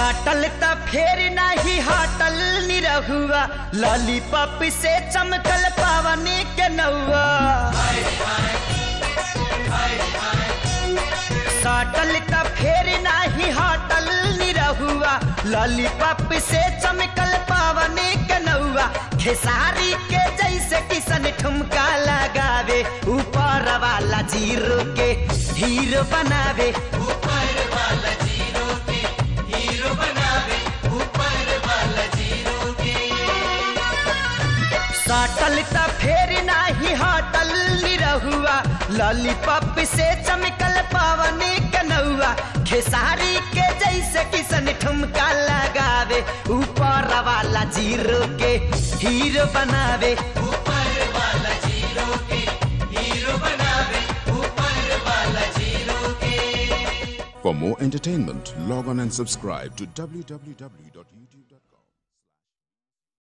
साटल त फेर नाही हटल निरहुआ लॉलीपॉप से चमकल पावनी के नौआ साटल त फेर नाही हटल निरहुआ लॉलीपॉप से चमकल पावनी के नौआ खेसारी के जैसे किसन ठुमका लगावे ऊपर वाला जीरो के हीरो बनावे ऊपर वाला जीरो के हीरो बनावे ऊपर वाला जीरो के साटल त फेर नाही हटल निरहुआ लॉलीपॉप से चमकल पावनी कनौआ खेसारी के जैसे किसन ठुमका लगावे ऊपर वाला जीरो के हीरो बनावे ऊपर वाला जीरो के हीरो बनावे ऊपर वाला जीरो के For more entertainment, log on and subscribe to www.youtube.com.